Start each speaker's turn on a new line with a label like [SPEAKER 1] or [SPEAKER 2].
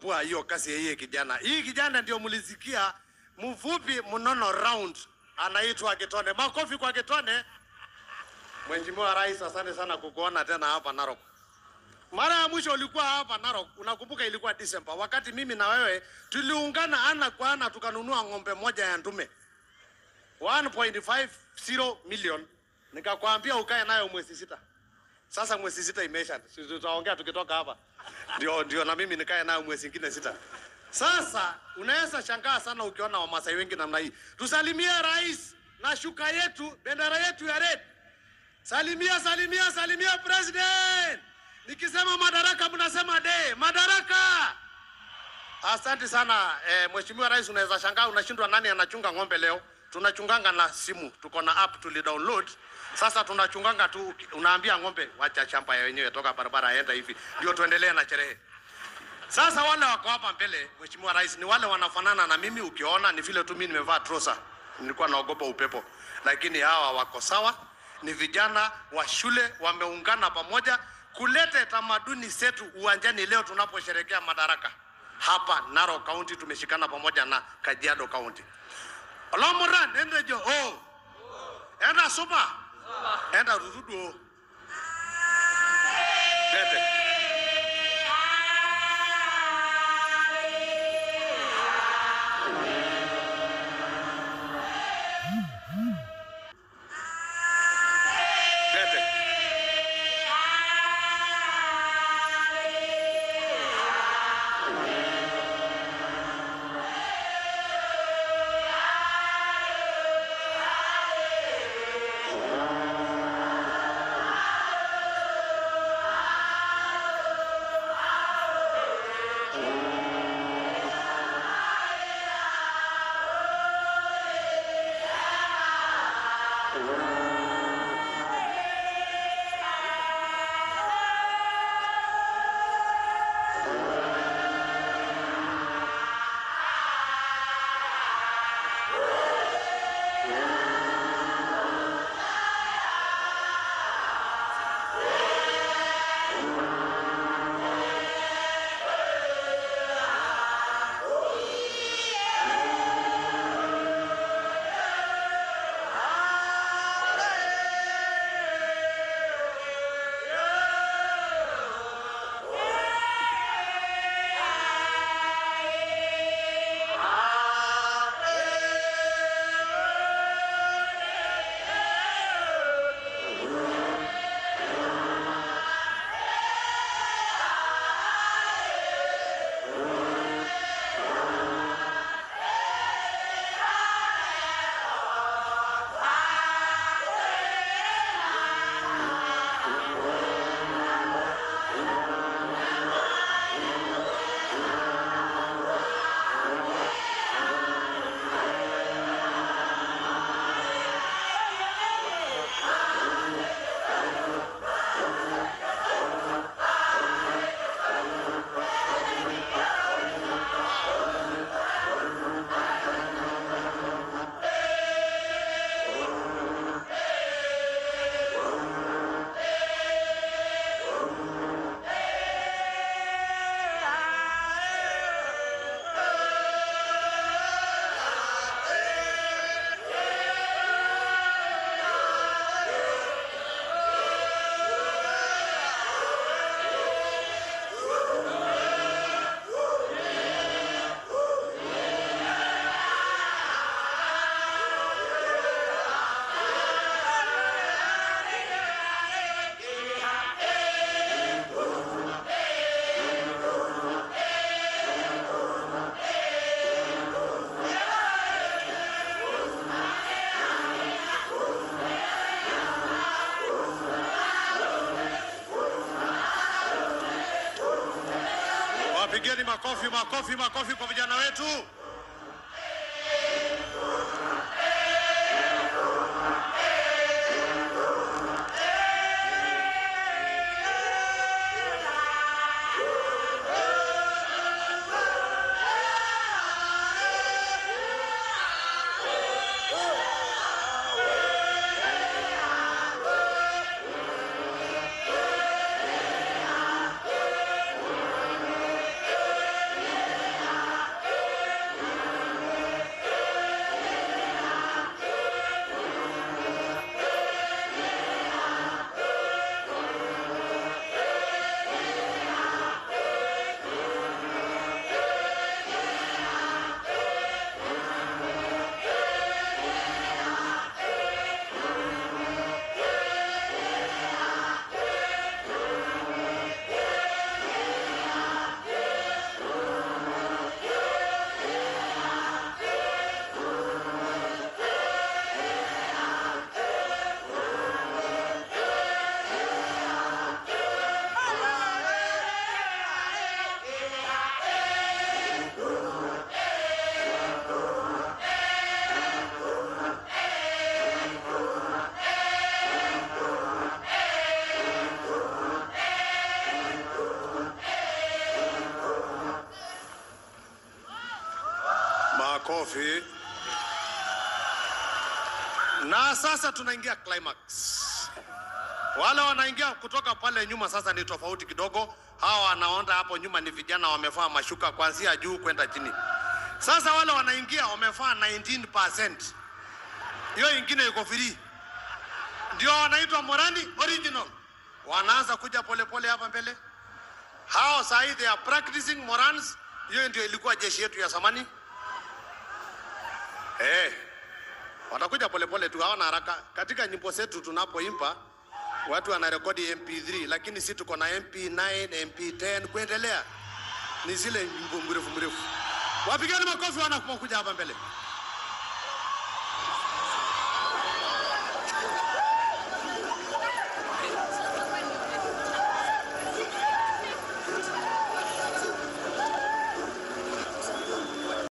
[SPEAKER 1] kupua hiyo kazi ya hii kijana. Hii kijana ndio mlisikia mfupi mnono round, anaitwa Kitone. Makofi kwa Kitone. Mheshimiwa Rais, asante sana kukuona tena hapa Narok. Mara ya mwisho ulikuwa hapa Narok, unakumbuka ilikuwa Disemba, wakati mimi na wewe tuliungana ana kwa ana tukanunua ng'ombe moja ya ndume 1.50 million, nikakwambia ukae nayo mwezi sita. Sasa mwezi sita imeisha, si tutaongea tukitoka hapa, ndio ndio na mimi nikae nayo mwezi ingine sita. Sasa unaweza shangaa sana ukiona Wamasai wengi namna hii. Tusalimie rais na shuka yetu, bendera yetu ya red. Salimia, salimia, salimia president. Nikisema madaraka mnasema de madaraka. Asante sana eh, Mheshimiwa Rais, unaweza shangaa unashindwa nani anachunga ng'ombe leo. Tunachunganga na simu, tuko na app tuli download. Sasa tunachunganga tu, unaambia ng'ombe wacha shamba ya wenyewe, toka barabara aenda hivi, ndio tuendelee na sherehe. Sasa wale wako hapa mbele, Mheshimiwa Rais, ni wale wanafanana na mimi. Ukiona ni vile tu mimi nimevaa trosa, nilikuwa naogopa upepo, lakini hawa wako sawa. Ni vijana wa shule wameungana pamoja kuleta tamaduni zetu uwanjani leo tunaposherekea madaraka hapa Narok County. Tumeshikana pamoja na Kajiado County. Olomuran ende jo oh. Enda supa enda rududu oh. Tete. Tete. Wapigeni makofi, makofi, makofi kwa vijana wetu. makofi. Na sasa tunaingia climax. Wale wanaingia kutoka pale nyuma sasa ni tofauti kidogo. Hawa wanaonda hapo nyuma ni vijana wamevaa mashuka kuanzia juu kwenda chini. Sasa wale wanaingia wamevaa 19%. Hiyo ingine iko free. Ndio wanaitwa Morani original. Wanaanza kuja polepole hapa mbele. Hao saa hii they are practicing Morans. Hiyo ndio ilikuwa jeshi yetu ya zamani. Eh. Watakuja polepole tu, hawana haraka. Katika nyimbo zetu tunapoimba watu wanarekodi MP3, lakini si tuko na MP9, MP10 kuendelea. Ni zile nyimbo mrefu mrefu. Wapigani makofi wanapokuja hapa mbele.